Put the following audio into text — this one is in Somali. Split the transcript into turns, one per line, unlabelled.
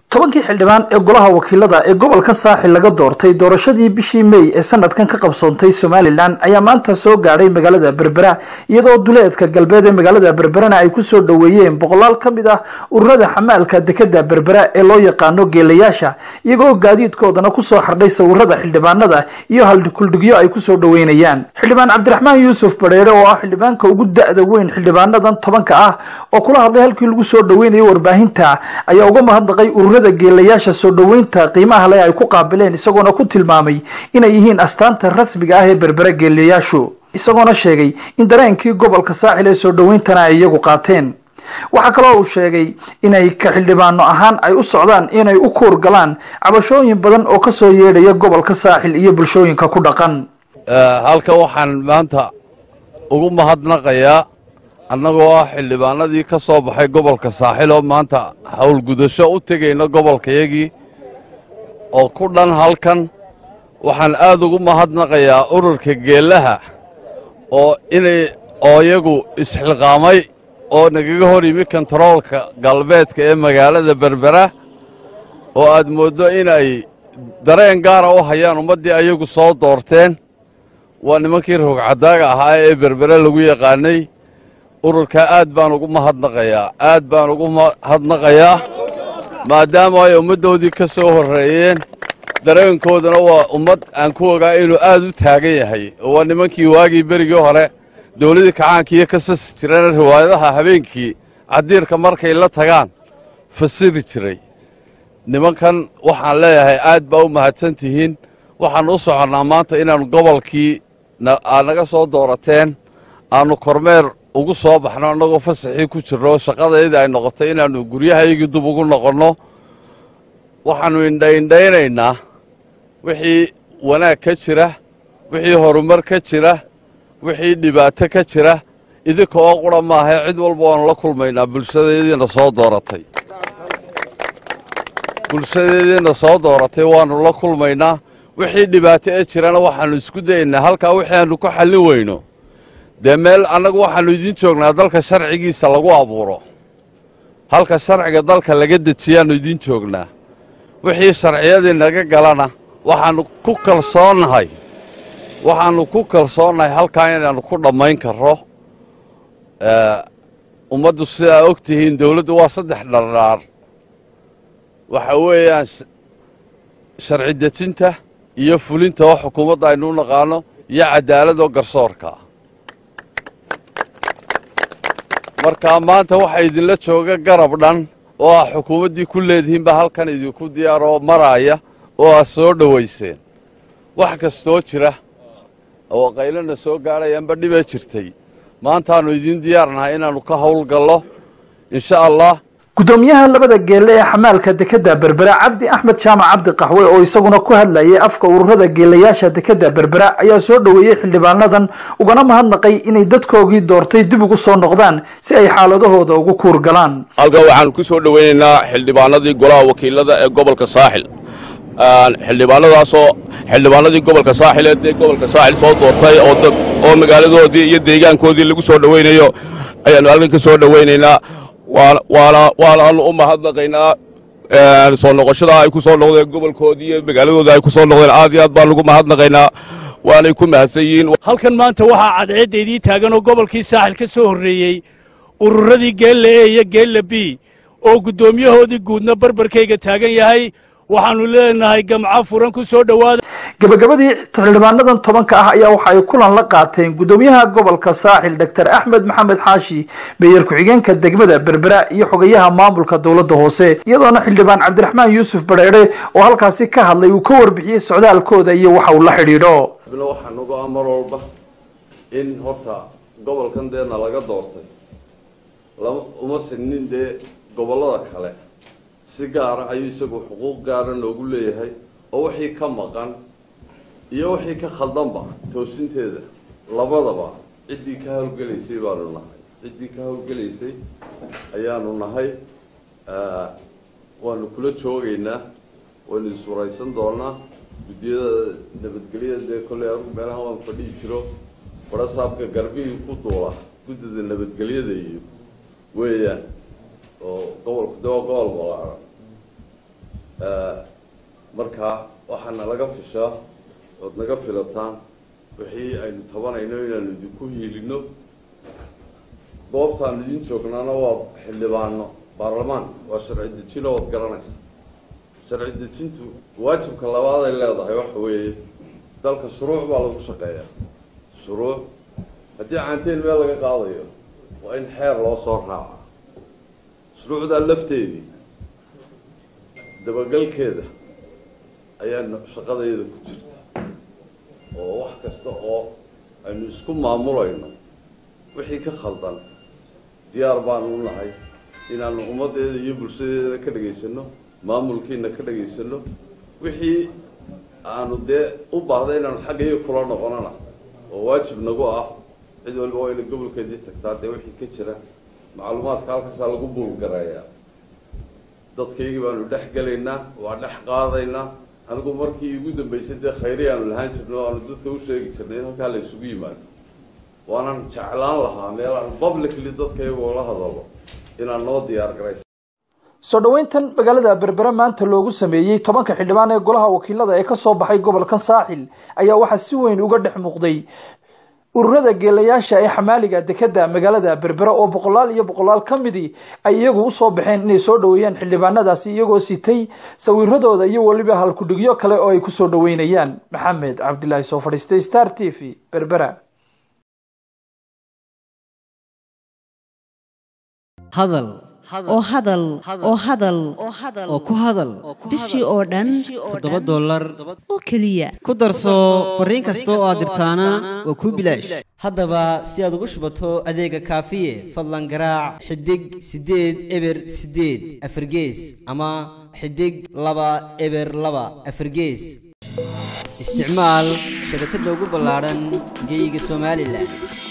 tobankii xildhibaan ee golaha wakiilada ee gobolka saaxil laga doortay doorashadii bishii mey ee sanadkan ka qabsoontay somalilan ayaa maanta soo gaadhay magaalada berbera iyadoo duleedka galbeed ee magaalada berberana ay kusoo dhoweeyeen boqolaal ka mid ah ururada xamaalka dekeda berbera ee loo yaqaano geelayaasha iyagoo gaadiidkoodana kusoo xardhay sawirada xildhibaanada iyo halkuldhigyo ay kusoo dhoweynayaan xildhibaan cabdiraxmaan yuusuf badheere oo ah xildhibaanka ugu da-da weyn xildhibaanadan tobanka ah oo kula hadlay halkii lagu soo dhoweynayo warbaahinta ayaa uga mahadnaqay ururada geelayaasha soo dhoweynta qiimaha leh ay ku qaabileen isagoona ku tilmaamay inay yihiin astaanta rasmiga ah ee berbera geelayaashu isagoona sheegay in dareenkii gobolka saaxil ee soo dhoweyntana ay iyagu qaateen waxaa kaloo uu sheegay inay ka xildhibaano ahaan ay u socdaan inay u kuur galaan cabashooyin badan oo ka soo yeedhaya gobolka saaxil iyo bulshooyinka ku dhaqan
halkan waxaan maanta ugu mahadnaqayaa annagoo ah xildhibaanadii ka soo baxay gobolka saaxil oo maanta howlgudasho u tegayna gobolkayagii oo ku dhan halkan waxaan aad ugu mahadnaqayaa ururka geellaha oo inay oo iyagu isxilqaamay oo nagaga hor yimi kontaroolka galbeedka ee magaalada berbera oo aad mooddo inay dareen gaara u hayaan ummaddii ayagu soo doorteen waa nimankii roogcadaaga ahaa ee berbere lagu yaqaanay ururkaa aad baan ugu mahadnaqayaa aad baan ugu mahadnaqayaa maadaama ay ummaddoodii ka soo horreeyeen dareenkooduna waa ummad aan ku ogaa inuu aad u taagan yahay oo waa nimankii waagii berigii hore dawladdii kacaankiiyo ka sasi jireen riwaayadaha habeenkii cadiirka markay la tagaan fasiri jiray nimankan waxaan leeyahay aad baa u mahadsan tihiin waxaan u soconnaa maanta inaannu gobolkii aad naga soo doorateen aannu kormeer ugu soo baxno annagoo fasaxii ku jirno shaqadayda ay noqotay inaannu guryahaygii dub ugu noqonno waxaannu indhaindhaynaynaa wixii wanaag ka jira wixii horumar ka jira wixii dhibaato ka jira idinka oo qura maahae cid walba waannu la kulmaynaa bulshadeediina soo dooratay bulshadeediina soo dooratay waannu la kulmaynaa wixii dhibaato ee jirana waxaannu isku dayaynaa halkaa wixii aannu ku xallin weyno dee meel annagu waxaannu idiin joognaa dalka sharcigiisa lagu abuuro halka sharciga dalka laga dejiyaannu idiin joognaa wixii sharciyadii naga galana waxaannu ku kalsoonnahay waxaannu ku kalsoonnahay halkaa inaannu ku dhammayn karro ummaddu sidaa og tihiin dawladdu waa saddex dhardhaar waxa weeyaan sharci dejinta iyo fulinta oo xukuumadda aynu u naqaano iyo caddaaladoo garsoorka markaa maanta waxaa idinla jooga garab dhan oo ah xukuumaddii ku leedihiinba halkan idinku diyaaroo maraaya oo aad soo dhowayseen wax kastoo jira oo qaylana soo gaadhayaanba dhibee jirtay maantaannu idiin diyaarnahay inaannu ka howlgallo insha allah
guddoomiyaha labada geelle ee xamaalka dekeda berbera cabdi axmed jaamac cabdi qaxwe oo isaguna ku hadlayay afka ururada geelayaasha dekeda berbera ayaa soo dhoweeyey xildhibaanadan ugana mahadnaqay inay dadkoogii doortay dib ugu soo noqdaan si ay xaaladahooda ugu kuur galaan
halkan waxaan ku soo dhoweynaynaa xildhibaanadii golaha wakiilada ee gobolka saaxil xildhibaanadaasoo xildhibaanadii gobolka saaxil ee dee gobolka saaxil soo doortay oo magaaladoodii iyo deegaankoodii lagu soo dhoweynayo ayaannu halkan ka soo dhoweynaynaa waanaanu u mahadnaqaynaa soo noqoshada ay ku soo noqdeen gobolkoodii iyo magaaladooda ay ku soo noqdeen aad iyo aad baan ugu mahadnaqaynaa waanay ku mahadsan yihiin
halkan maanta waxaa cadceedda idiin taagan oo gobolkii saaxil ka soo horreeyey ururadii geella e iyo geella b oo guddoomiyahoodii guudna barbarkayga taagan yahay waxaannu leenahay gamco furan ku soo dhowaada
gabagabadii xildhibaanadan tobanka ah ayaa waxa ay kulan la qaateen guddoomiyaha gobolka saaxil doctor axmed maxamed xaashi meeyar ku-xigeenka degmada berbera iyo xogayaha maamulka dowladda hoose iyadoona xildhibaan cabdiraxmaan yuusuf badheere oo halkaasi ka hadlay uu ka warbixiyey socdaalkooda iyo waxa uu la xidhiidho
waxaa nagu ah mar walba in horta gobolkan deena laga doortay uma sinin dee gobollada kale si gaara ayuu isagu xuquuq gaara noogu leeyahay oo wixii ka maqan iyo wixii ka khaldanba toosinteeda labadaba ciddii ka hawlgelaysay baanu nahay ciddii ka hawlgelaysay ayaanu nahay waanu kula joogaynaa waynu iswaraysan doonaa guddiyada nabadgelyada dee kolley anugu meelaha waan fadhihi jiro farasaabka garbihii ku duula guddida nabadgelyada iyo weeyaan oo gobolku de waa gobol balaaran marka waxaana laga fishaa ood naga filataan wixii aynu tabanayno inaanu idinku hiilino goobtaanu idin joognaana waa xildhibaano baarlamaan waa sharci dejino ood garanaysa sharci dejintu waajibka labaad ay leedahay waxa weeye dalka shuruuc baa lagu shaqeeyaa shuruuc haddii caanteen meel laga qaadayo waa in xeer loo soo raaca shuruucdaa lafteedii dabagalkeeda ayaa shaqadayda ku jirta oo wax kasta oo aynu isku maamulayno wixii ka khaldan diyaar baanu u nahay inaanu ummaddeeda iyo bulshadeedana ka dhegaysano maamulkiina ka dhegaysano wixii aanu dee u baahda inaanu xaggaiyo kula noqonana oo waajib nagu ah cid waliba waa ina gobolkeedii tagtaa dee wixii ka jira macluumaadka halkaasaa lagu buulgareeyaa dadkaygii baanu dhex gelaynaa waa dhex qaadaynaa anigu markii igu dambaysay dee khayri aanu lahaan jirno aanu dadka u sheegi jirnay in halkaa la isugu yimaado waanan jeclaan lahaa meel aan publicly dadka iyagoo la hadalo inaan noo diyaar garaysa
soo dhoweyntan magaalada berbere maanta loogu sameeyey tobanka xildhibaan ee golaha wakiilada ee kasoo baxay gobolkan saaxil ayaa waxaa si weyn uga dhex muuqday ururada geelayaasha ee xamaaliga dekeda magaalada berbere oo boqolaal iyo boqolaal ka midii ay iyagu usoo baxeen inay soo dhoweeyaan xildhibaanadaasi iyagoo sitay sawiradooda iyo weliba halkudhigyo kale oo ay kusoo dhoweynayaan maxamed cabdilaahi soo fadhiistay star t v berbera
hadal
oo hadal oo hadal
oo ku hadal
bishii oo dhan
toddoba dollar
oo keliya
ku darso fariin kasta oo aad dirtaana waa kuu bilaash haddaba si aad ugu shubato adeega kaafiye fadlan garaac xidig siddeed eber siddeed afargees ama xidig laba eber laba afargees isticmaal shabakadda ugu ballaadhan geyga somalilan